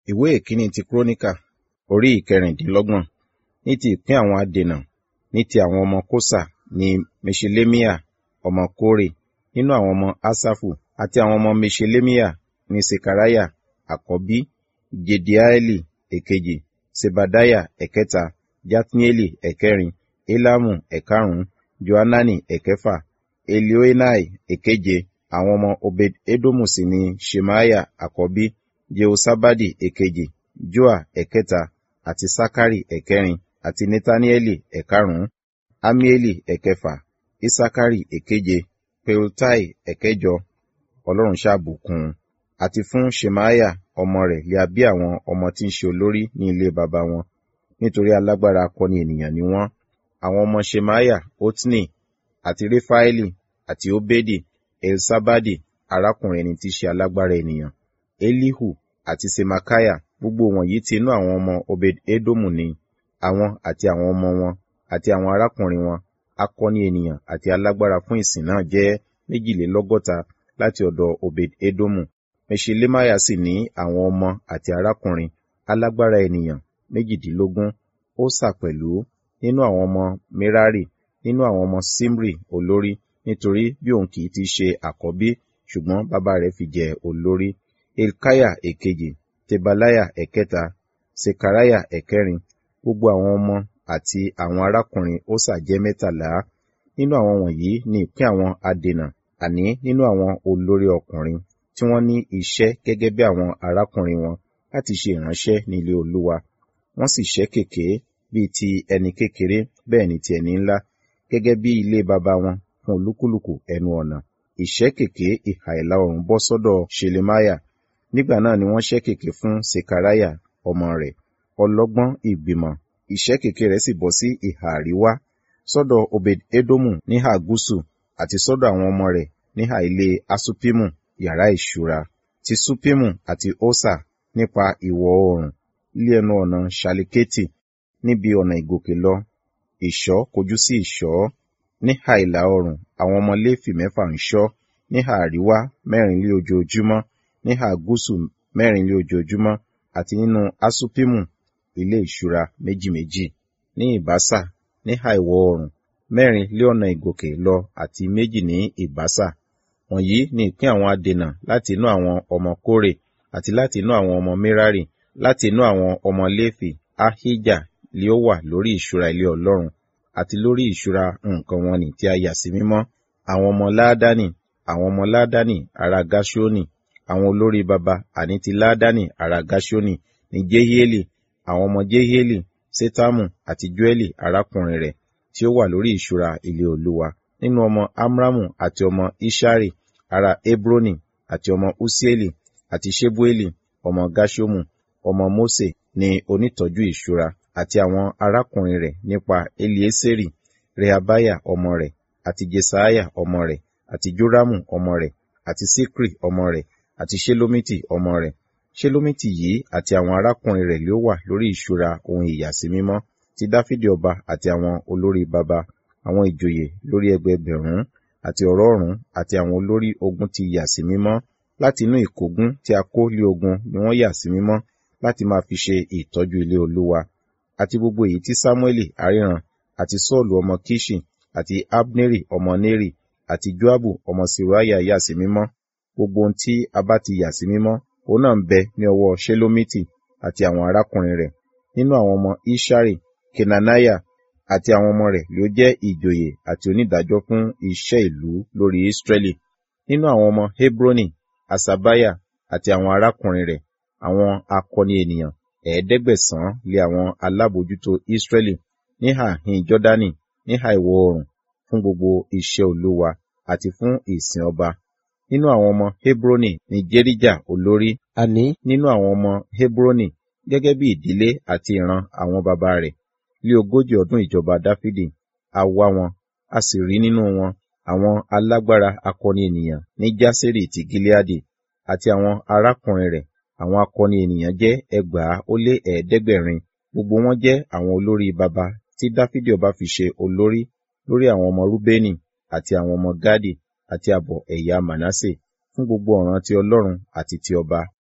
ìwé ìkíní ti kúrónìkà orí ìkẹrìndínlọ́gbọ̀n ní ti ìpín àwọn adènà ní ti àwọn ọmọ kósà ní meshelemiah ọmọ kórè nínú àwọn ọmọ asafu àti àwọn ọmọ meshelemiah ní sekariah àkọ́bí jediaeli èkejì sebadiah ẹ̀kẹta jatnieli ẹ̀kẹrin elamu ẹ̀karùn-ún johanani ẹ̀kẹfà elioenai èkeje àwọn ọmọ obed edomu sì ni shemaiah àkọ́bí jehosabadi èkejì joa ẹ̀kẹta àti sakari ẹ̀kẹrin àti netanieli ẹ̀karùn-ún amieli ẹ̀kẹfà isakari èkeje peutai ẹ̀kẹjọ ọlọ́run ṣàbùkún un àti fún shemaiah ọmọ rẹ̀ lè bí àwọn ọmọ tí ń ṣe olórí ní ilé baba wọn nítorí alágbára akọni ènìyàn ni wọ́n àwọn ọmọ shemaiah otni àti refaeli àti obedi elsabadi arákùnrin ẹni tí í ṣe alágbára ènìyàn elihu àti semakaya gbogbo wọ̀nyí ti inú àwọn ọmọ obed edomu ni àwọn àti àwọn ọmọ wọn àti àwọn arákùnrin wọn akọni ènìyàn àti alágbára fún ìsìn náà jẹ́ méjìlélọ́gọ́ta láti ọ̀dọ̀ obed edomu meshelemaya sì ní àwọn ọmọ àti arákùnrin alágbára ènìyàn méjìdínlógún ósà pẹ̀lú nínú àwọn ọmọ merari nínú àwọn ọmọ simri olórí nítorí bí òun kì í ti ṣe àkọ́bí ṣùgbọ́n bàbá rẹ̀ fi jẹ olórí elkaya èkejì tebalaya ẹ̀kẹta sekaraya ẹ̀kẹrin gbogbo àwọn ọmọ àti àwọn arákùnrin ósà jẹ́ mẹ́tàlá nínú àwọn wọ̀nyí ni ìpín àwọn adènà àní nínú àwọn olórí ọkùnrin tí wọ́n ní iṣẹ́ gẹ́gẹ́ bí àwọn arákùnrin wọn láti ṣe ìránṣẹ́ ní ilé olúwa wọ́n sì ṣẹ́ kèké bíi ti ẹni kékeré bẹ́ẹ̀ ni ti ẹni ńlá gẹ́gẹ́ bí ilé baba wọn fún olúkúlùkù ẹnu ọ̀nà ìṣẹ́ kèké ìhà ìlà oòrùn bọ́ sọ́dọ̀ shelemaya nígbà náà ni wọ́n ṣẹ́ kèké fún sekaraya ọmọ rẹ̀ ọlọ́gbọ́n ìgbìmọ̀ ìṣẹ́ kèké rẹ̀ sì bọ́ sí ìhà àríwá sọ́dọ̀ obed edomu níhà gúúsù àti sọ́dọ̀ àwọn ọmọ rẹ̀ níhà ilé asupimu yàrá ìṣúra ti supimu àti osa nípa ìwọ̀ oòrùn ilé ẹnu ọ̀nà shaliketi níbi ọ̀nà ìgòkè lọ ìṣọ́ kojú sí ìṣọ́ níhà ìlà oòrùn àwọn ọmọ léfì mẹ́fà ń ṣọ́ níhà àríwá mẹ́rin lé ojoojúmọ́ níhà gúúsù mẹ́rin lé ojoojúmọ́ àti nínú asupimu ilé ìṣúra méjì méjì ní ìbásà níhà ìwọ̀ oòrùn mẹ́rin lé ọ̀nà ìgòkè lọ àti méjì ní ìbásà wọ̀nyí ni ìpín àwọn adènà láti inú àwọn ọmọ kórè àti láti inú àwọn ọmọ merari láti inú àwọn ọmọ léfì ahija lé ó wà lórí ìṣúra ilé ọlọ́run àti lórí ìṣúra nǹkan wọn ni tí a yà sí mímọ́ àwọn ọmọ láádánì àwọn ọmọ láádánì ará gáṣónì àwọn olórí baba àní ti láádánì ará gáṣónì ní jehieli àwọn ọmọ jehieli setamu àti joeli arákùnrin rẹ̀ tí ó wà lórí ìṣúra ilé olúwa nínú ọmọ amramu àti ọmọ ishari ará hebroni àti ọmọ usieli àti shebueli ọmọ gashomu ọmọ mose ní onítọ́jú ìṣúra àti àwọn arákùnrin rẹ̀ nípa elieseri rehabaya ọmọ rẹ̀ àti jesaiah ọmọ rẹ̀ àti joramu ọmọ rẹ̀ àti sikri ọmọ rẹ̀ àti shelomiti ọmọ rẹ̀ shelomiti yìí àti àwọn arákùnrin rẹ̀ ló wà lórí ìṣúra ohun ìyàsímímọ́ ti dáfídì ọba àti àwọn olórí baba àwọn ìjòyè lórí ẹgbẹẹgbẹ̀rún àti ọ̀rọ̀ọ̀rún àti àwọn olórí ogun ti yà sí mímọ́ láti inú ìkógun tí a kó lé ogun ni wọ́n yà sí mímọ́ láti máa fi ṣe ìtọ́jú ilé olúwa àti gbogbo èyí tí samueli aríran àti sọ́ọ̀lù ọmọ kishi àti abneri ọmọ neri àti joabu ọmọ siraya yà sí mímọ́ gbogbo ohun tí a bá ti yà sí mímọ́ òun náà ń bẹ ní ọwọ́ shelomiti àti àwọn arákùnrin rẹ̀ nínú àwọn ọmọ ishari kenanaya àti àwọn ọmọ rẹ̀ ló jẹ́ ìjòyè àti onídàájọ́ fún iṣẹ́ ìlú lórí Ísírẹ́lì. Nínú àwọn ọmọ Hebroni, Asabaya àti àwọn arákùnrin rẹ̀, àwọn akọni ènìyàn ẹ̀ẹ́dẹ́gbẹ̀sán lé àwọn alábòjútó Ísírẹ́lì níhà hin Jọ́dánì níhà ìwọ̀ oòrùn fún gbogbo iṣẹ́ olúwa àti fún ìsìn ọba. Nínú àwọn ọmọ Hebroni ni Jerija olórí, àní nínú àwọn ọmọ Hebroni gẹ́gẹ́ bí ìdílé àti ìran àwọn baba rẹ̀ lé ogójì ọdún ìjọba dáfídì a wá wọn a sì rí nínú wọn àwọn alágbára akọni ènìyàn ní jásírì ti gileadi àti àwọn arákùnrin rẹ̀ àwọn akọni ènìyàn jẹ́ ẹgbàá ó lé ẹ̀ẹ́dẹ́gbẹ̀rin gbogbo wọn jẹ́ àwọn olórí baba tí dáfídì ọba fi ṣe olórí lórí àwọn ọmọ rúbẹ́nì àti àwọn ọmọ gádì àti àbọ̀ ẹ̀yà manasse fún gbogbo ọ̀ràn ti ọlọ́run àti ti ọba